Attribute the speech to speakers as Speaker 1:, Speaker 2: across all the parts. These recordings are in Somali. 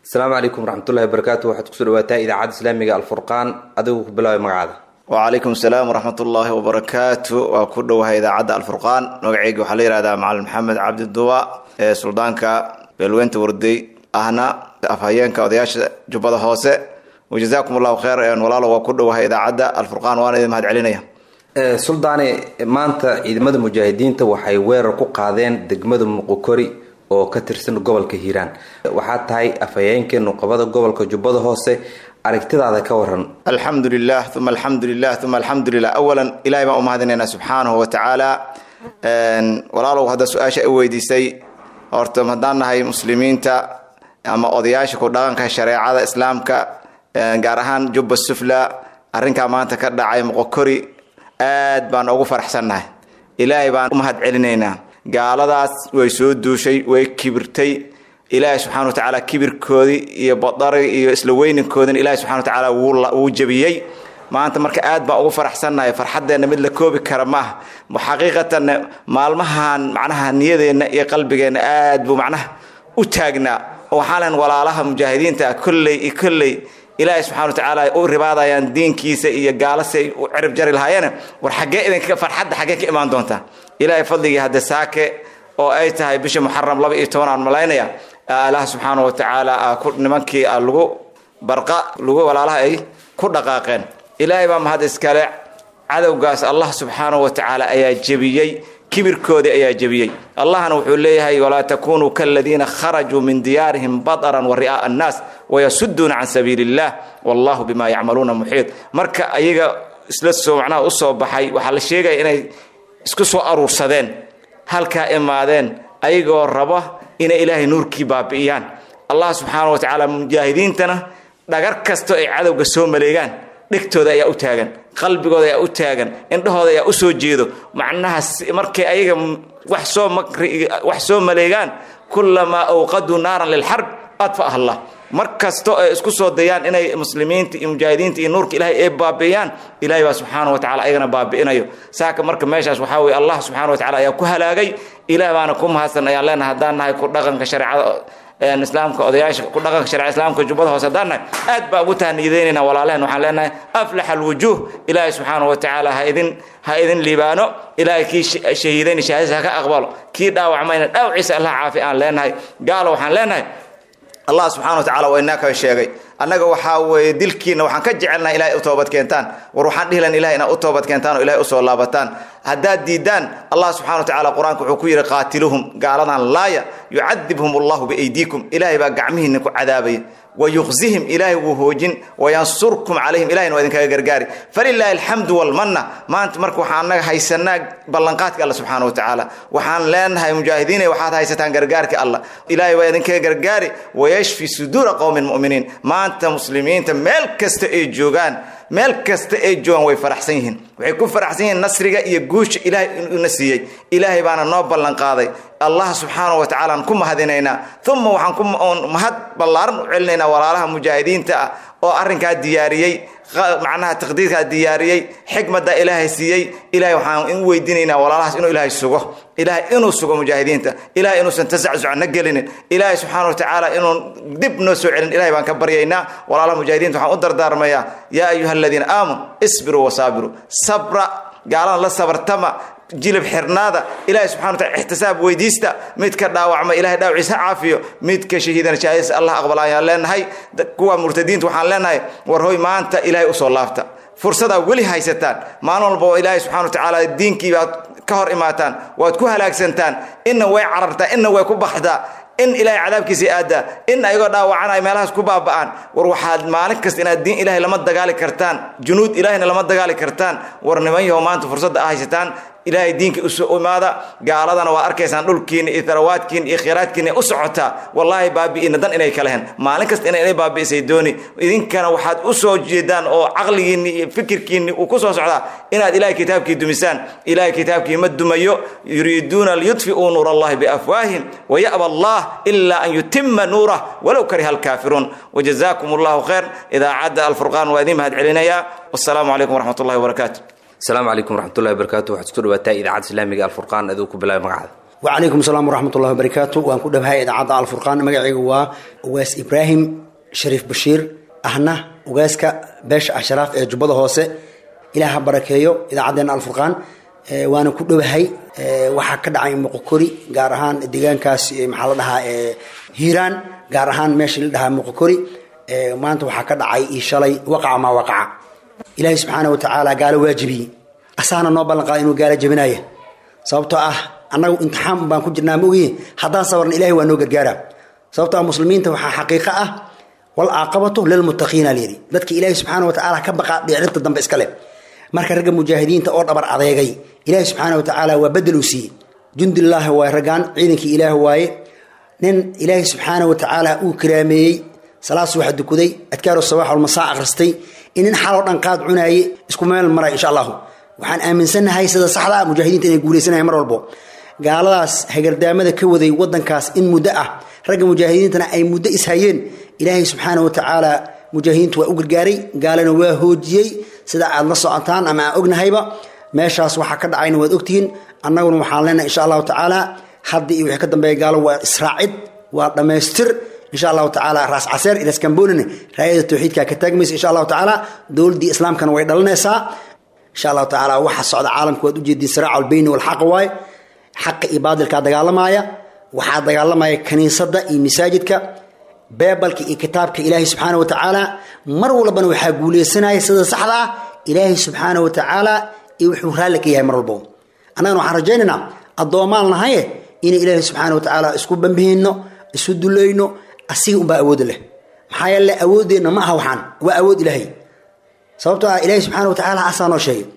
Speaker 1: asalaamu calaykum waraxmatullahi wabarakaatu waxaad kusoo dhawaataa idaacadda islaamiga alfurqaan adigu ku bilaabay magacaada
Speaker 2: wacalaykum asalaam waraxmat ullaahi wabarakaatu waa ku dhowahay idaacadda alfurqaan magaceyga waxaa la yihahdaa macalin maxamed cabdi duwa ee suldaanka beelweynta warday ahna afhayeenka odayaasha jubbada hoose wajazaakum allahu kheyr walaalo waa ku dhowahay idaacadda alfurqaan waana idin mahad celinaya
Speaker 1: suldaane maanta ciidamada mujaahidiinta waxay weerar ku qaadeen degmada muqokori oo ka tirsan gobolka hiiraan waxaa tahay afhayeenkii nuqabada gobolka jubbada hoose aragtidaada ka waran
Speaker 2: alxamdu lilah uma alxamdu lilah uma alxamdu lilah awalan ilahay baan u mahadinaynaa subxaanahu wa tacaala walaalow hadda su-aasha i weydiisay horta haddaan nahay muslimiinta ama odayaasha ku dhaqanka shareecada islaamka gaar ahaan jubba sufla arrinkaa maanta ka dhacay moqokori aad baan ugu faraxsannahay ilaahay baan u mahad celinaynaa gaaladaas way soo duushay way kibirtay ilaahay subxana wa tacaala kibirkoodii iyo badari iyo isla weyninkoodina ilahay subxana wa tacaala wuu jabiyey maanta marka aad baan ugu faraxsannahay farxaddeenna mid la koobi kara maaha xaqiiqatanna maalmahan macnaha niyadeenna iyo qalbigeenna aad buu macnaha u taagnaa oo waxaa len walaalaha mujaahidiinta kolley iyo kolley ilaahay subxana wa tacaala u ribaadayaan diinkiisa iyo gaalasi ay u cirib jari lahaayeen war xaggee idinka farxadda xaggee ka imaan doontaa ilaahay fadligii hadde saake oo ay tahay bisha muxaram laba iyo toban aan malaynaya ilaah subxaana wa tacaala nimankii lagu barqa lagu walaalaha ay ku dhaqaaqeen ilaahay baa mahad iskale cadowgaas allah subxaana wa tacaala ayaa jebiyey kibirkoodii ayaa jebiyey allahna wuxuu leeyahay walaa takunuu kaladiina kharajuu min diyaarihim badaran wa ri'aaa annaas wayasuduuna can sabiili illah wallahu bima yacmaluuna muxiid marka ayaga isla soo macnaha usoo baxay waxaa la sheegaya inay isku soo aruursadeen halkaa imaadeen ayagoo raba inay ilaahay nuurkii baabi'iyaan allah subxaana wa tacaala mujaahidiintana dhagar kasto ay cadowga soo maleegaan dhegtooda ayaa u taagan qalbigooda ayaa u taagan indhahooda ayaa u soo jeedo macnaha markay ayaga wax soo makri wax soo maleegaan kulamaa awqaduu naaran lilxarb adfa'ah allah mar kasto ay isku soo dayaan inay muslimiinta iyo mujaahidiinta iyo nuurka ilahay ay baabi'iyaan ilahay baa subxaana wa tacala ayagana baabi'inayo saaka marka meeshaas waxaa weye allah subxana wa tacala ayaa ku halaagay ilah baana ku mahadsan ayaan leenahay haddaan nahay ku dhaqanka shareecada islaamka odayaasha ku dhaqanka sharciga islaamka jubbada hoose haddaan nahay aad baa ugu tahniideynayna walaalehen waxaan leenahay aflax alwujuuh ilaahay subxaana wa tacaala ha idin ha idin liibaano ilaahay kii shahiidayna shahaadadiisa ha ka aqbalo kii dhaawacmayna dhaawaciisa allah caafi aan leenahay gaalo waxaan leenahay allah subxana wa tacala waa inaa ka sheegay annaga waxaa weeye dilkiina waxaan ka jecelnaha ilahay u toobad keentaan war waxaan dhihilan ilahay inaad u toobad keentaan oo ilahay usoo laabataan haddaad diidaan allah subxana wa tacala qur-aanka wuxuu ku yidhi qaatiluhum gaaladan laaya yucadibhum allahu biaydiikum ilahay baa gacmihiina ku cadaabaya wayuqzihim ilaahay wuu hoojin wayansurkum calayhim ilahayna waa idinkaga gargaari falilaahi alxamdu walmanna maanta marka waxaan annaga haysanaa ballanqaadka alla subxaana wa tacaala waxaan leenahay mujaahidiinay waxaad haysataan gargaarka allah ilaahay waa idinkaga gargaari wayashfi suduura qowmin mu'miniin maanta muslimiinta meel kasta ay joogaan meel kasta ay joogaan way faraxsan yihiin waxay ku faraxsan yihiin nasriga iyo guusha ilaahay una siiyey ilaahay baana noo ballanqaaday allah subxaana wa tacala aan ku mahadinaynaa uma waxaan ku mahad ballaaran u celinaynaa walaalaha mujaahidiinta ah oo arrinkaa diyaariyey macnaha taqdiirkaa diyaariyey xikmadda ilaahay siiyey ilahay waxaan u weydiinaynaa walaalahaas inuu ilaahay sugo ilaahay inuu sugo mujaahidiinta ilahay inuusan tasacuc na gelinin ilaahay subxaana wa tacaala inuu dib noo soo celin ilahay baan ka baryaynaa walaalaha mujaahidiinta waxaan u dardaarmayaa yaa ayuha aladiina aamanu isbiruu wasaabiruu sabra gaalada la sabartama jilib xirnaada ilahay subxana wa tacala ixtisaab weydiista midka dhaawacma ilahay dhaawaciisa ha caafiyo midka shahiidana shahaadadiisa allah aqbala ayaan leenahay kuwa murtadiinta waxaan leenahay war hoy maanta ilahay usoo laabta fursadaa weli haysataan maalin walba oo ilaahay subxana wa tacaala diinkii baad ka hor imaataan waad ku halaagsantaan inna way carartaa inna way ku baxdaa in ilaahay cadaabkiisa aadaa in ayagoo dhaawacanay meelahaas ku baaba'aan war waxaad maalin kasta inaad diin ilahay lama dagaali kartaan junuud ilahayna lama dagaali kartaan war niman yahow maanta fursadda a haysataan ilaahay diinka isu imaada gaaladana waa arkaysaan dhulkiina iyo tarawaadkiina iyo khiraadkiina u socotaa wallaahi baabi'ina dan inay kala hen maalin kasta ina inay baabi'isay dooni idinkana waxaad u soo jeedaan oo caqligiinni iyo fikirkiinni uu ku soo socdaa inaad ilahay kitaabkii dumisaan ilahay kitaabkii ma dumayo yuriiduuna liyudfi'uu nuur allahi biafwaahim waya'ba allah ilaa an yutima nuurah walow kariha alkaafiruun wajazaakum allahu khayr idaacadda alfurqaan waa idiin mahad celinayaa wassalaamu calaykum waraxmat ullahi wabarakaatu
Speaker 1: asalaamu calaykum waraxmatullahi wabarakaatu waxaad kusoo dhawaataa idaacadda islaamiga alfurqaan adigu ku bilaabay magacada
Speaker 3: wacalaykum asalaam waraxmat ullahi wabarakaatu waan ku dhawahay idaacadda alfurqaan magacayga waa ugaas ibraahim shariif bashiir ahna ugaaska beesha ashraaf ee jubbada hoose ilaah ha barakeeyo idaacaddeenna alfurqaan waana ku dhowahay waxaa ka dhacay muqokori gaar ahaan deegaankaas maxaa la dhahaa hiiraan gaar ahaan meesha la dhahaa muqokori maanta waxaa ka dhacay io shalay waqaca maa waqaca ilaahay subxaana wa tacaala gaalo waajibiyey asaana noo ballan qaada inuu gaalo jabinaya sababtoo ah annagu imtixaan baan ku jirnaa maogiye haddaan sabarna ilahay waa noo gargaara sababtoo ah muslimiinta waxaa xaqiiqo ah walcaaqabatu lilmuttaqiina lyidhi dadka ilaahay subxaana wa tacaala ka baqaa dhicrinta dambe iska leh marka ragga mujaahidiinta oo dhabar adeegay ilaahay subxaana wa tacaala waa bedel uu siiyey jundilaahi waaye raggaan ciidankii ilaah waaye nin ilaahay subxaana wa tacaala uu karaameeyey salaad subaxa dukuday adkaaru sabax walmasaa akhristay in nin xaloo dhan qaad cunaaye isku meel maray insha allahu waxaan aaminsannahay sida saxda ah mujaahidiinta inay guulaysanaya mar walbo gaaladaas hagardaamada ka waday wadankaas in muddo ah ragga mujaahidiintana ay muddo ishayeen ilaahay subxaana wa tacaala mujaahidiintu waa u gargaaray gaalana waa hoojiyey sida aad la socotaan ama aan ognahayba meeshaas waxaa ka dhacayna waad ogtihiin annaguna waxaan leenahay insha allahu tacaala hadda iyo wixii ka dambeeya gaalo waa israacid waa dhammaystir insha allahu tacaala raas caseer ilaskamboonina raayada tawxiidka ka taagmaysa insha allahu tacaala dowladdii islaamkana way dhalanaysaa insha allahu tacaala waxa socda caalamka waad ujeediin siraac albayni walxaqa waaye xaqa iyo baadilkaa dagaalamaya waxaa dagaalamaya kaniisadda iyo masaajidka beebalka iyo kitaabka ilaahay subxaana wa tacaala mar walbana waxaa guuleysanaya sida saxda ah ilaahay subxaana wa tacaala iyo wuxuu raalli ka yahay mar walbo annagana waxaan rajaynaynaa addoomaan nahaye inay ilaahay subxaana wa tacaala isku bambihino isu dulayno asiga unbaa awoodda leh maxaa yeele awooddeenna ma aha waxaan waa awood ilaahay sababtoo ah ilaahay subxaana wa tacaala asaa noo sheegay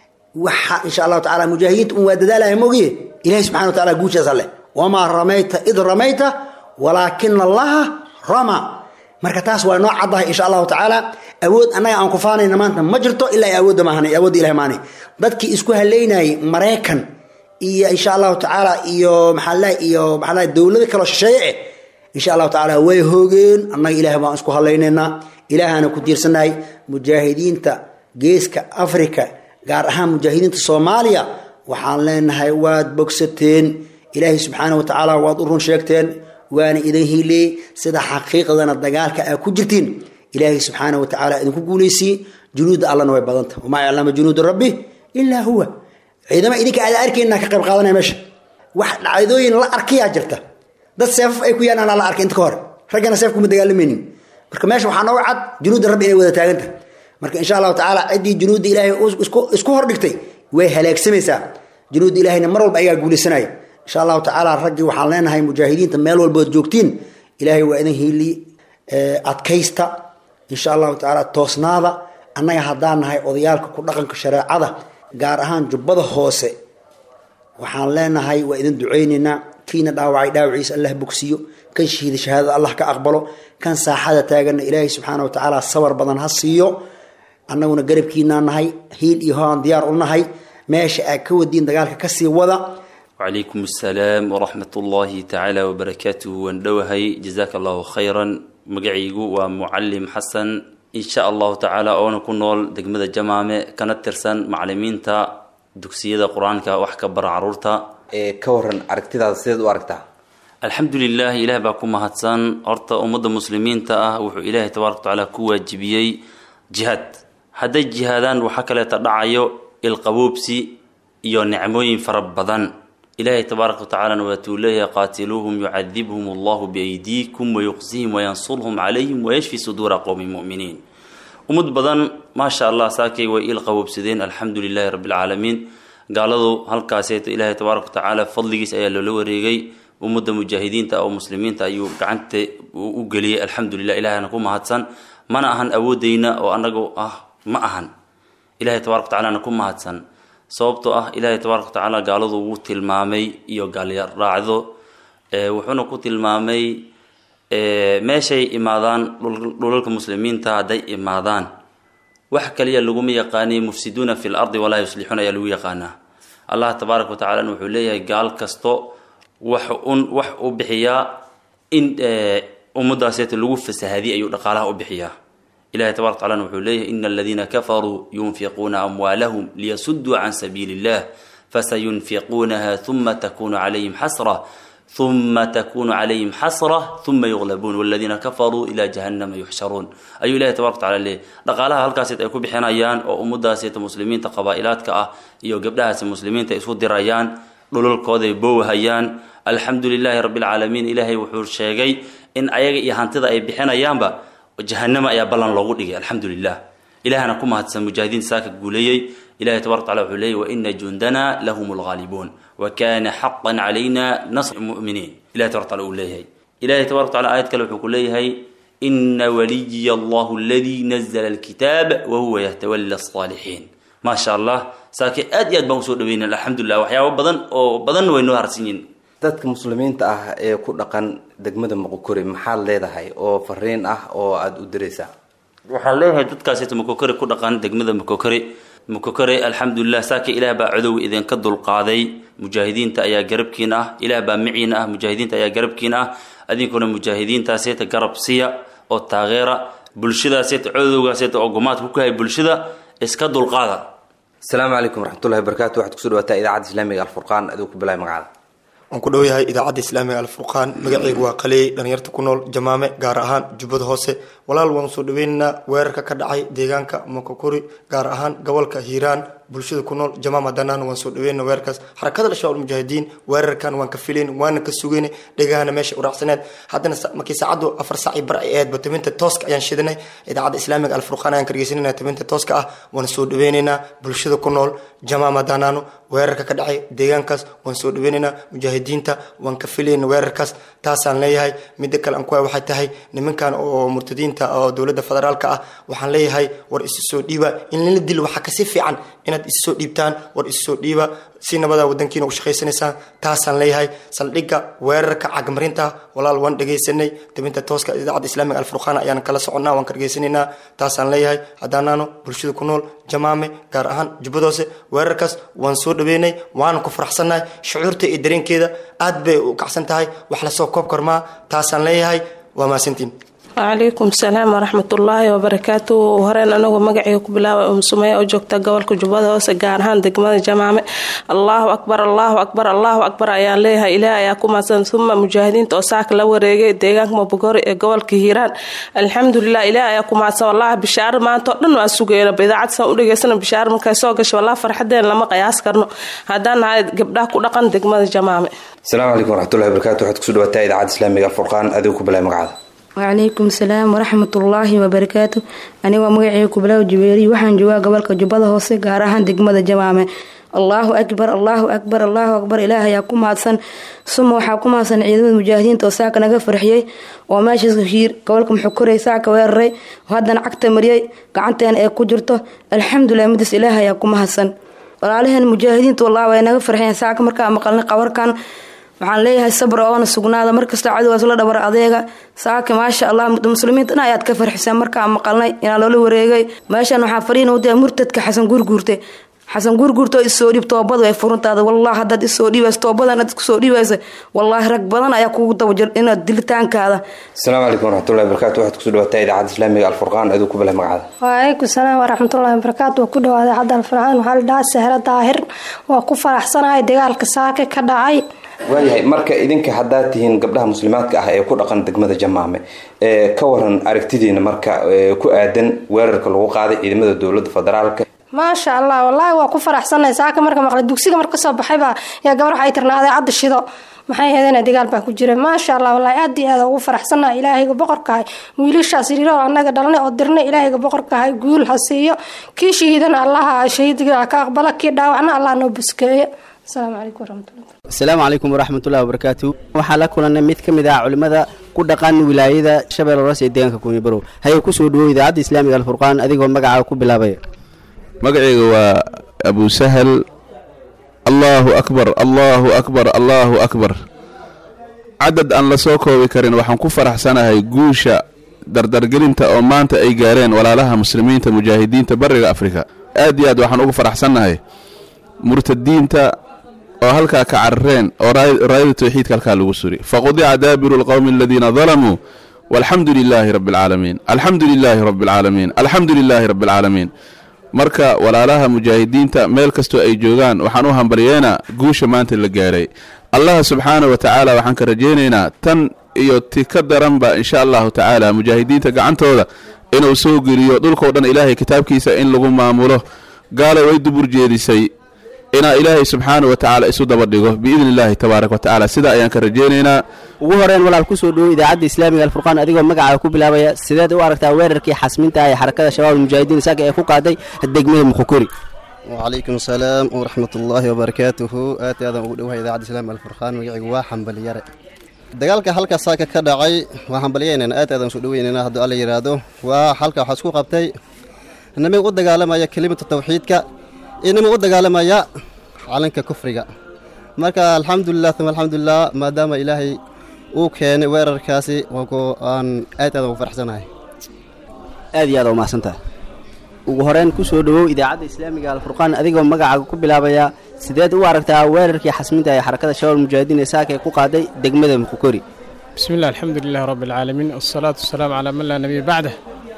Speaker 3: waxa insha allahu tacala mujaahidiinta un waa dadaalaya mogiye ilahay subxana wa taala guushaasa leh wamaa ramayta id ramayta walaakina allaha rama marka taas waa noo caddahay insha allahu tacaala awood annaga aan kufaanayna maanta ma jirto ilaa awoodda maahan awoodda ilahi maani dadkii isku haleynayay maraykan iyo insha allahu tacaala iyo maxaa iyo maxaa dowlado kaloo shisheeye eh insha allahu tacaala way hoogeen annaga ilaah baan isku halaynaynaa ilaahana ku tiirsanahay mujaahidiinta geeska africa gaar ahaan mujaahidiinta soomaaliya waxaan leenahay waad bogsateen ilaahay subxaana wa tacaala waad u run sheegteen waana idin hiileeyey sida xaqiiqdana dagaalka aa ku jirtiin ilaahay subxaana wa tacaala idinku guulaysiye junuudda allana way badanta wamaa yaclama junuuda rabbi ilaa huwa ciidama idinka aada arkayna ka qayb qaadanaya meesha wax dhacdooyin la arkayaa jirta dad seefaf ay ku yaalaan la arkay inta ka hore raggana seef kuma dagaalamaynin marka meesha waxaa nooga cad junuudda rabbi inay wada taaganta marka insha allahu tacaala ciddii junuudda ilaahay isku hordhigtay way halaagsamaysaa junuudda ilaahayna mar walba ayagaa guulaysanaya insha allahu tacaala raggii waxaan leenahay mujaahidiinta meel walbood joogtiin ilaahay waa idin hiili adkaysta insha allahu tacaala toosnaada annaga haddaan nahay odayaalka ku dhaqanka shareecada gaar ahaan jubbada hoose waxaan leenahay waa idin ducaynaynaa kiina dhaawacay dhaawaciisa allah bogsiyo kan shahiida shahaadada allah ka aqbalo kan saaxada taaganna ilaahay subxaana wa tacaala sabar badan ha siiyo annaguna garabkiinaa nahay hiil iyo hoaan diyaar u nahay meesha aad ka wadiin dagaalka kasii wada
Speaker 4: وعليكم السلام ورحمة الله تعالى وبركاته واندوهي جزاك الله خيرا مقعيقو ومعلم حسن إن شاء الله تعالى أونا كنول دقمة جمامة كانت ترسان معلمين تا دكسية قرآن كا وحكا بر عرورتا
Speaker 1: ka waran aragtidaada sideed u aragtaa
Speaker 4: الحمد لله إله باكو مهدسان أرتا أمد مسلمين تا وحو إله تبارك وتعالى كو واجبيي جهاد هذا جهادان وحكا تدعيو القبوبسي iyo nicmooyin fara badan ilaahay tabaaraka watacaalana waatuu leeyahay qaatiluuhum yucadibhum allahu biaydiikum wayuqsihim wayansurhum calayhim wayashfi suduura qowmi muminiin ummad badan maasha allah saakay way il qaboobsadeen alxamdu lilahi rabbi alcaalamiin gaaladu halkaaseeto ilaahay tabaaraka watacaala fadligiis ayaa loola wareegay ummadda mujaahidiinta oo muslimiinta ayuu gacanta u geliyey alxamdulilah ilahana ku mahadsan mana ahan awoodeyna oo anagu ah ma ahan ilahay tabarak watacalana ku mahadsan sababtoo ah ilaahay tabaaraka watacaala gaaladu wuu tilmaamay iyo gaalyaraacdo wuxuuna ku tilmaamay meeshay imaadaan dhulalka muslimiinta hadday imaadaan wax kaliya laguma yaqaaniy mufsiduuna fi lardi walaa yuslixuuna ayaa lagu yaqaanaa allah tabaaraka watacalana wuxuu leeyahay gaal kasto wax un wax u bixiyaa in ummadaaseeta lagu fasahadiy ayuu dhaqaalaha u bixiyaa ilahi tabarak wataala wuxuu leeyahay ina aladiina kafaruu yunfiquuna amwaalahum liyasuduu can sabiili illah fasayunfiquunaha huma takunu calayhim xasra uma takunu calayhim xasra uma yuqlabuun waladiina kafaruu ilaa jahannama yuxsharuun ayuu ilahi tabaraka wataala leeyay dhaqaalaha halkaaseed ay ku bixinayaan oo ummadaaseta muslimiinta qabaa'ilaadka ah iyo gabdhahaasi muslimiinta isu dirayaan dhululkooday boowhayaan alxamdu lilaahi rabbi alcaalamiin ilaahay wuxuu sheegay in ayaga iyo hantida ay bixinayaanba jahanama ayaa ballan loogu dhigay alxamdu lilah ilahana ku mahadsan mujaahidiinta saaka guuleeyey ilahi tabaraka wataala wuxuu leeyay waina jundana lahum lghaalibuun wakana xaqan calayna nasr muminiin ilahi tabaraka wataala uu leeyahay ilahi tabaraka wataala aayad kale wuxuu ku leeyahay ina waliya allahu aladii nazla alkitaab wahuwa yatawala alsaalixiin maasha allah saake aad iyo aad baan usoo dhaweyna alxamdulilah waxyaabo badan oo badanna way noo harsan yihin
Speaker 1: dadka muslimiinta ah ee ku dhaqan degmada muqokori maxaad leedahay oo fariin ah oo aada u diraysaa
Speaker 4: waxaan leeyahay dadkaasita mukokore ku dhaqan degmada mukokore mukokore alxamdulilah saaka ilaah baa cadowga idinka dulqaaday mujaahidiinta ayaa garabkiin ah ilaah baa miciin ah mujaahidiinta ayaa garabkiin ah adinkuna mujaahidiintaaseta garab siya oo taageera bulshadaaseta cadowgaaseta oo gumaadka ku kahay bulshada iska dulqaada
Speaker 1: asalaamu calaykum waraxmatullahi wabarakatu waxaad kusoo dhawaataa idaacadda islaamiga alfurqaan adigu ku bilaay magacada
Speaker 5: waan ku dhow yahay idaacadda islaamiga alfurqaan magaceygu waa qaleey dhalinyarta ku nool jamaame gaar ahaan jubbada hoose walaal waan soo dhaweynaynaa weerarka ka dhacay deegaanka mokokori gaar ahaan gobolka hiiraan bulshada ku nool jamaam hadanaan waan soo dhaweyna weerarkaas xarakada al-shabaab almujaahidiin weerarkan waan ka filayn waana ka sugayn dhegahana meesha uraacsaneed haddana markii saacaddu afar saaci bar ay ahayd bataminta tooska ayaan shidanay idaacadda islaamiga alfurqaan ayaan ka dhegeysanayna taminta tooska ah waan soo dhaweynaynaa bulshada ku nool jamaam hadanaano weerarka ka dhacay deegaankaas waan soo dhaweynaynaa mujaahidiinta waan ka filayna weerarkaas taasaan leeyahay midda kale aan ku waxay tahay nimankan oo murtadiinta oo dowladda federaalka ah waxaan leeyahay war isu soo dhiiba in lala dilo waxaa kasi fiican inaad isu soo dhiibtaan war isu soo dhiiba si nabada wadankiina u shaqaysanaysaan taasaan leeyahay saldhigga weerarka cagmarinta walaal waan dhegaysanay tabinta tooska idaacadda islaamiga alfurqaan ayaan kala soconnaa waan ka dhegaysanaynaa taasaan leeyahay haddaanaano bulshada ku nool jamaame gaar ahaan jubbadoose weerarkaas waan soo dhaweynay waana ku faraxsannahay shucuurta iyo dareenkeeda aad bay u kacsan tahay wax lasoo koob karmaa taasaan leeyahay waa mahadsantiin
Speaker 6: wacalaykum salaam waraxmatullaahi wabarakaatu horeen anagu magacayga ku bilaaba umsumeya oo joogta gobolka jubbada hoose gaar ahaan degmada jamaame allaahu akbar allaahu akbar allaahu akbar ayaan leeyahay ilaah ayaa ku mahadsan uma mujaahidiinta oo saaka la wareegay deegaanka mabogori ee gobolka hiiraan alxamdulilah ilaah ayaa ku mahadsan wallahi bishaaro maanta oo dhan waan sugayna idaacad saan u dhegeysana bishaaro markay soo gashay wallahi farxadeen lama qiyaas karno haddaan nahay gabdhaha ku dhaqan degmada jamaame
Speaker 1: asalaamu calaykum waraxmatullahi wabarakatu waxaad kusoo dhawaataa idaacadda islaamiga alfurqaan adigu ku bilaay magacada
Speaker 7: wacalaykum salaam waraxmatullaahi wabarakaatu anigoo magaceyga kubilaaw jibeeri waxaan joogaa gobolka jubbada hoose gaar ahaan degmada jamaame allaahu akbar allaahu akbar allaahu akbar ilaah ayaa ku mahadsan suma waxaa ku mahadsan ciidamada mujaahidiinta oo saaka naga farxiyey oo meeshaas hiir gobolka muxukorey saaka weeraray oo haddana cagta mariyey gacanteena ee ku jirto alxamdulilah midaas ilaah ayaa ku mahadsan walaalaheen mujaahidiinta wallah way naga farxiyeen saaka markaa maqalnay qabarkan waxaan leeyahay sabr oona sugnaada markasta cadowgaas la dhabar adeega saaka maasha allah muslimiinta dhan ayaad ka farxiseen markaa maqalnay inaa loola wareegay meeshan waxaa fariin udia murtadka xasan guurguurte xasan guurguurto isoo dhiib toobadu ay furuntaada wallah hadaad isoo dhiibays toobadan aad iskusoo dhiibaysa wallaahi rag badan ayaa kugu dabajir inaad dilitaankaada
Speaker 1: asalaamu calaykum waraxmatullahi wabarakatu waxaad kusoo dhawaataa idaacadda islaamiga alfurqaan adigu ku bilaay magacada
Speaker 8: waalaykum salaam waraxmatullahi wabarakaatu waa ku dhawaada cadda alfurqaan waxaa la dhahaa sahro daahir waa ku faraxsanahay dagaalka saake ka dhacay
Speaker 1: waayahay marka idinka haddaad tihiin gabdhaha muslimaadka ah ee ku dhaqan degmada jamaame ee ka waran aragtidiina marka ku aadan weerarka lagu qaaday ciidamada dowladda federaalka
Speaker 8: maasha allah wallaahi waa ku faraxsanay saaka marka maqlay dugsiga marka kasoo baxayba yaa gabar waxay tirnaaday cadda shido maxay ahaydeen dagaal baa ku jira maasha allah wallaahi aad iyo aad ugu faraxsannahay ilaahayga boqorkahay wiilashaas yiro annaga dhalnay oo dirnay ilaahayga boqorkahay guul ha siiyo kii shahiidana allaha shahiidga ka aqbala kii dhaawacna allah noo buskeeyo asalaamu calaykum waraxmatullah
Speaker 9: asalaamu calaykum waraxmatullahi wabarakaatu waxaa la kulanay mid ka mid ah culimmada ku dhaqan wilaayada shabeelle hoose ee deegaanka kunyabarow hayay kusoo dhawow idaacadda islaamiga alfurqaan adigoo magacaaga ku bilaabaya
Speaker 10: magacayga waa abu sahal allaahu akbar allaahu akbar allaahu akbar cadad aan la soo koobi karin waxaan ku faraxsanahay guusha dardargelinta oo maanta ay gaareen walaalaha muslimiinta mujaahidiinta bariga afrika aad iyo aad waxaan ugu faraxsannahay murtadiinta oo halkaa ka carareen oo raayada tawxiidka halkaa lagu suri faqudica daabiru lqowmi aladiina dalamuu walxamdu lilaahi rabbi alcaalamiin alxamdu lilaahi rabbi alcaalamiin alxamdu lilaahi rabbi alcaalamiin marka walaalaha mujaahidiinta meel kastoo ay joogaan waxaan u hambalyeena guusha maanta la gaaray allaha subxaana wa tacaala waxaan ka rajaynaynaa tan iyo ti ka daranba insha allahu tacaala mujaahidiinta gacantooda inuu soo geliyo dhulkao dhan ilaahay kitaabkiisa in lagu maamulo gaalo way dubur jeedisay inaa ilaahay subxaana wa tacaala isu daba dhigo biidni illaahi tabaaraka wa tacaala sidaa ayaan ka rajaynaynaa
Speaker 9: ugu horeyn walaal kusoo dhowo idaacadda islaamiga alfurqaan adigoo magacaaga ku bilaabaya sideed u aragtaa weerarkii xasminta ah ee xarakada shabaab almujaahidiin isaga ee ku qaaday degmada muqokori
Speaker 11: وعليكم السلام ورحمة الله وبركاته آتي هذا أقول إذاعة الإسلام الفرقان ويعي واحد بليارة dagaalka halka saaka ka dhacay waxaan balyaynayna aad aadan soo dhaweynayna hadduu alla yidhaahdo waa halka waxaa isku qabtay niman u dagaalamaya kelimatu tawxiidka iyo niman u dagaalamaya calanka kufriga marka alxamdulilah uma alxamdulilah maadaama ilaahay uu keenay weerarkaasi waanku aan aad aadan u faraxsanahay
Speaker 9: aad iyo aad u mahadsantaha ugu horeyn kusoo dhowow idaacadda islaamiga alfurqaan adigoo magacaaga ku bilaabaya sideed u aragtaa weerarkii xasminta ee xarakada shabaab almujaahidiin ee saaka ee ku qaaday degmada mukukori
Speaker 12: بسم الله الحمد لله رب العالمين والصلاة والسلام على من لا نبي بعده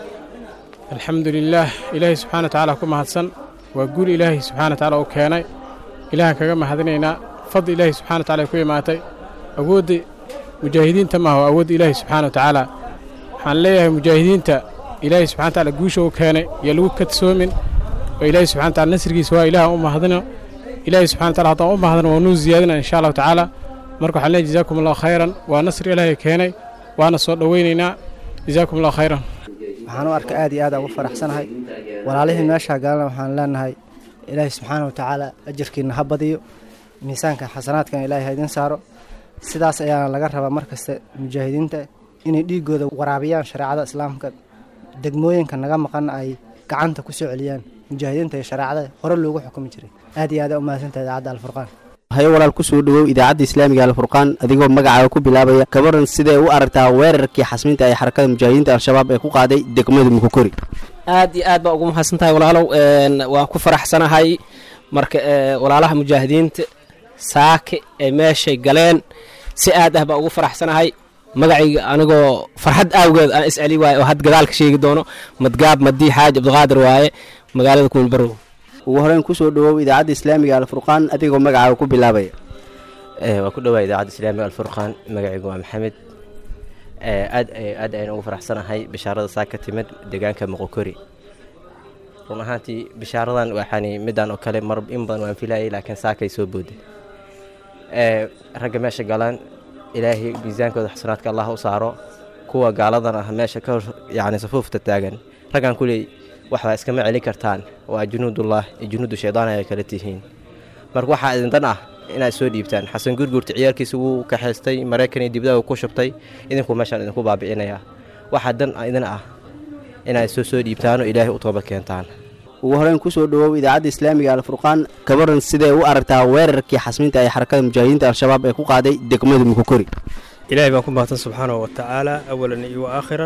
Speaker 12: الحمد لله إلهي سبحانه وتعالى كما هدسن وقول إلهي سبحانه وتعالى وكياني إلهي كما هدنينا فضل إلهي سبحانه وتعالى كوي ماتي أود مجاهدين تما هو أود إلهي سبحانه وتعالى حان ليه مجاهدين تا إلهي سبحانه وتعالى قوشه وكياني يلوك كتسومن وإلهي سبحانه وتعالى نسرقي سواء إله أم هدنا إلهي سبحانه وتعالى هطا أم هدنا ونوز زيادنا إن شاء الله تعالى marka waxaan leeyahay jazaakum allahu khayran waa nasri ilaahay keenay waana soo dhoweynaynaa jazaakum allahu khayran
Speaker 13: waxaan u arka aad iyo aad ugu faraxsanahay walaalihii meeshaa galana waxaan leenahay ilaahay subxaana wa tacaala ajarkiina ha badiyo miisaanka xasanaadkana ilaahay ha idin saaro sidaas ayaana laga rabaa mar kasta mujaahidiinta inay dhiigooda waraabiyaan shareecada islaamka degmooyinka naga maqan ay gacanta ku soo celiyaan mujaahidiinta iyo shareecada hore loogu xukumi jiray aad iyo aad u mahadsantahay idaacadda alfurqaan
Speaker 9: hayo walaal kusoo dhowow idaacadda islaamiga alfurqaan adigoo magacaaga ku bilaabaya gabaran sidee u aragtaa weerarkii xasminta ee xarakada mujaahidiinta al-shabaab ee ku qaaday degmada mukukori
Speaker 14: aad iyo aad baa ugu mahadsantahay walaalow waan ku faraxsanahay marka walaalaha mujaahidiinta saake ee meeshay galeen si aad ah baa ugu faraxsanahay magacayga anigoo farxad aawgeed aan isceli waaye oo had gadaalka sheegi doono madgaab madii xaaj cabdiqaadir waaye magaalada kuunbarow
Speaker 9: ugu horeyn kusoo dhowow idaacadda islaamiga alfurqaan adigoo magacaaga ku bilaabaya
Speaker 15: waa ku dhowaa idaacadda islaamiga alfurqaan magacaygu waa maxamed aad aad ayaan ugu faraxsanahay bishaarada saa ka timid deegaanka moqokori run ahaantii bishaaradan waxaani midaan oo kale mar in badan waan filayay laakiin saakay soo booday ragga meesha galaan ilaahay miisaankooda xasanaadka allah u saaro kuwa gaaladan ah meesha ka hor yacni safuufta taagan raggaan kuley waxbaa iskama celin kartaan waa junuudullah iyo junuudu shaydaan ay kala tihiin marka waxaa idindan ah inaad soo dhiibtaan xasan gurgurta ciyaalkiisa wuu kaxaystay maraykan iyo dibdaha ku shubtay idinku meeshaan idinku baabi'inaya waxaa dan idin ah inaad soo soo dhiibtaanoo ilaahay u toobad keentaan
Speaker 9: ugu horeyn kusoo dhowow idaacadda islaamiga alfurqaan gabaran sidee u aragtaa weerarkii xasminta ee xarakada mujaahidiinta al-shabaab ee ku qaaday degmada mukukori
Speaker 16: ilaahay baan ku mahadsan subxaanahu wa tacaala awalan iyo aakhiran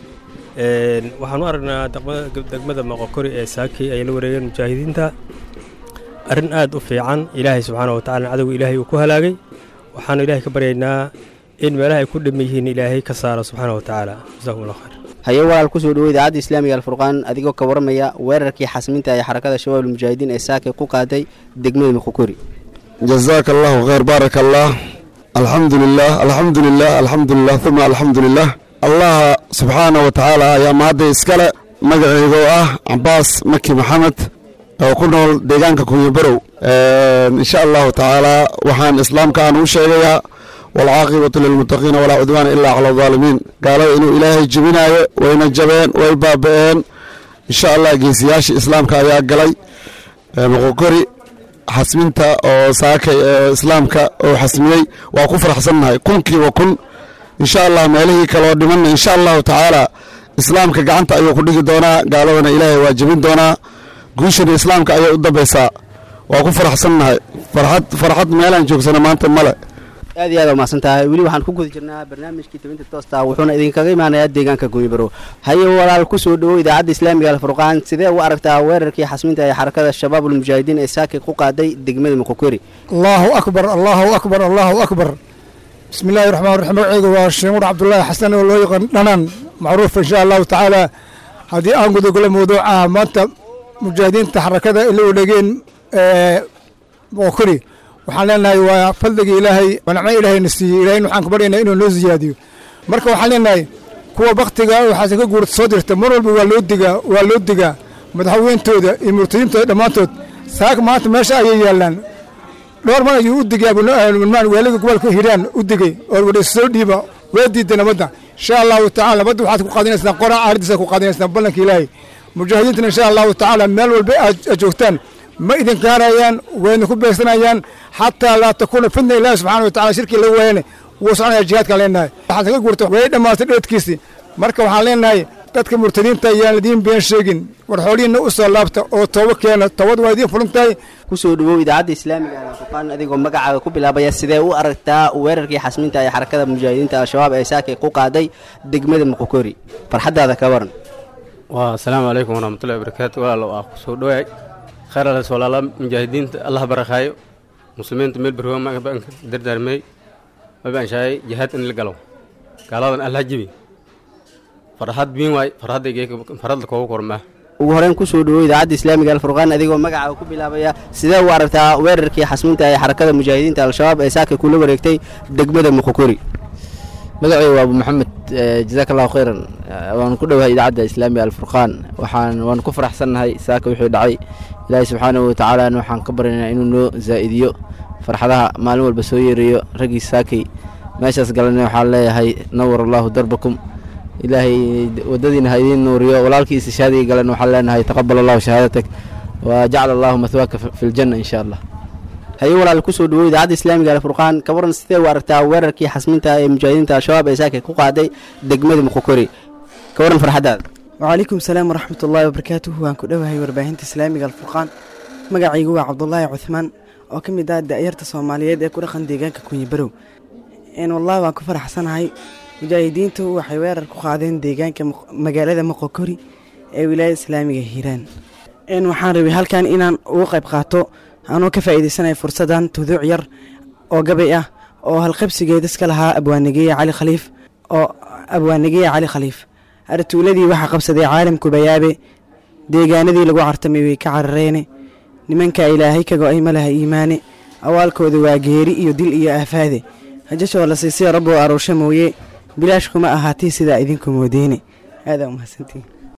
Speaker 16: waxaan u aragnaa degmada moqokori ee saaki ay la wareegeen mujaahidiinta arrin aad u fiican ilaahay subxaana wa tacala cadowga ilaahay uu ku halaagay waxaanu ilaahay ka baryaynaa in meelaha ay ku dhama yihiin ilaahay ka saaro subxaana wa tacaala jasakum allah khayr
Speaker 9: haye walaal kusoo dhowow idaacadda islaamiga alfurqaan adigoo ka waramaya weerarkii xasminta ee xarakada shabaab almujaahidiin ee saaka ku qaaday degmada mukukori
Speaker 17: jazaaka allahu khayr baaraka allah alxamdu lilah alxamdu lilah alxamdu lilah uma alxamdu lilah allaha subxaana wa tacaala ayaa mahadda iskale magaceyga oo ah cabaas maki maxamed oo ku nool deegaanka kunyabarow insha allahu tacaala waxaan islaamka aan u sheegayaa waalcaaqibatu lilmuttaqiina walaa cudwaana ilaa cala aldaalimiin gaalada inuu ilaahay jebinaayo wayna jabeen way baaba'een insha allah geesiyaasha islaamka ayaa galay moqokori xasminta oo saakay ee islaamka oo xasmiyey waa ku faraxsannahay kunkiiba kun insha allah meelihii kaloo dhimanna insha allahu tacaala islaamka gacanta ayuu ku dhigi doonaa gaaladana ilaahay waa jebin doonaa guushana islaamka ayay u dambaysaa waa ku faraxsannahay farxad farxad meelaan joogsana maanta male
Speaker 9: aad iyo aad waa mahadsan tahay weli waxaan ku guda jirnaa barnaamijkii tabinta toosta wuxuuna idinkaga imaanayaa deegaanka gunyabaro haye walaal kusoo dhowow idaacadda islaamiga alfurqaan sidee u aragtaa weerarkii xasminta ee xarakada shabaab almujaahidiin ee saaki ku qaaday degmada mukukeri
Speaker 18: allahu akbar allahu akbar allahu akbar bismi illaahi raxmaan raxiim magaceyga waa sheemur cabdulaahi xasan oo loo yaqaan dhanaan macruuf insha allahu tacaala haddii aan gudogolo mawduucaha maanta mujaahidiinta xarakada ay la wareegeen boqokori waxaan leenahay waa fadligii ilaahay waa nicmo ilaahayna siiyey ilahay waxaan ku baryaynaa inuu noo siyaadiyo marka waxaan leenahay kuwa baktiga waxaase ka guurta soo dirta mar walba waa loo digaa waa loo digaa madaxweyntooda iyo murtadiintooda dhammaantood saaka maanta meesha ayay yaallaan dhowr mar ayuu u digay abulmaan waaliga gobolka hiiraan u digay oo wadhaysa soo dhiiba waa diiday nabadda insha allahu tacala nabadda waxaad ku qaadinaysaan qoraa aariddiisa ku qaadinaysaan ballanka ilaahay mujaahidiintana insha allahu tacaala meel walba aad joogtaan ma idin gaarayaan wayna ku beegsanayaan xataa laa takuuna fitna ilaahi subxana wa tacala shirkii laga waayane wuu soconaya jihaadkaan leenahay waxaad ka guurta way dhammaatay dheedkiisii marka waxaan leenahay dadka murtadiinta ayaan idiin been sheegin war xoolihiinna u soo laabta oo toobo keena toobad waa idiin furan tahay
Speaker 9: kusoo dhawow idaacadda islaamiga ah furqaan adigoo magacaaga ku bilaabaya sidee u aragtaa weerarkii xasminta ee xarakada mujaahidiinta al-shabaab ee saakay ku qaaday degmada muqokori farxaddaada ka waran
Speaker 19: waa asalaamu calaykum waraxmatullahi wabarakaatu walaalo ah kusoo dhawaay khayr alas walaala mujaahidiinta allah barakaayo muslimiinta meel barwaa mabanka dardaarmey mabaanshaayay jihaad in la galo gaaladan allah jibi farxad biin waay farxadda koogu kormaa
Speaker 9: ugu horeyn kusoo dhawow idaacadda islaamiga alfurqaan adigoo magacaaga ku bilaabaya sidee u aragtaa weerarkii xasminta ee xarakada mujaahidiinta al-shabaab ee saaka kula wareegtay degmada muqokori
Speaker 20: magacayga waa abu maxamed jazaak allahu khayran waan ku dhowahay idaacadda islaamiga alfurqaan waxaan waan ku faraxsannahay saaka wixii dhacay ilaahay subxaanahu watacaalana waxaan ka baryaynaa inuu noo zaa'idiyo farxadaha maalin walba soo yeerayo raggii saakay meeshaas galana waxaan leeyahay nawar allahu darbakum ilaahay wadadiina ha idiin nuuriyo walaalkii istishaadiga galan waxaan leenahay taqabal allahu shahaadatak wa jacala allahu mahwaaka fi ljanna insha allah
Speaker 9: haye walaal kusoo dhawow idaacadda islaamiga alfurqaan ka waran sidee u aragtaa weerarkii xasminta ee mujaahidiinta al-shabaab ee saakay ku qaaday degmada muqokori ka waran farxaddaada
Speaker 21: wacalaykum salaam waraxmat ullaahi wabarakaatuhu waan ku dhowahay warbaahinta islaamiga alfurqaan magacaygu waa cabdulaahi cuthmaan oo ka mid ah da'yarta soomaaliyeed ee ku dhaqan deegaanka kunyibarow wallahi waan ku faraxsanahay mujaahidiintu waxay weerar ku qaadeen deegaanka magaalada moqokori ee wilaayada islaamiga hiiraan waxaan rabay halkan inaan ugu qayb qaato anoo ka faa'iidaysanaya fursaddan tuduuc yar oo gabay ah oo halqabsigeeda iska lahaa abwaanigeeye cali khaliif oo abwaanigeeye cali khaliif artuuladii waxaa qabsaday caalamku bayaabe deegaanadii lagu cartamay way ka carareene nimanka ilaahay ka go-ay ma laha iimaane awaalkooda waa geeri iyo dil iyo aafaade hajashoo la siisay rabboo aruusha mooye bilaash kuma ahaatay sidaa idinku moodeene aadaa umahadsantiin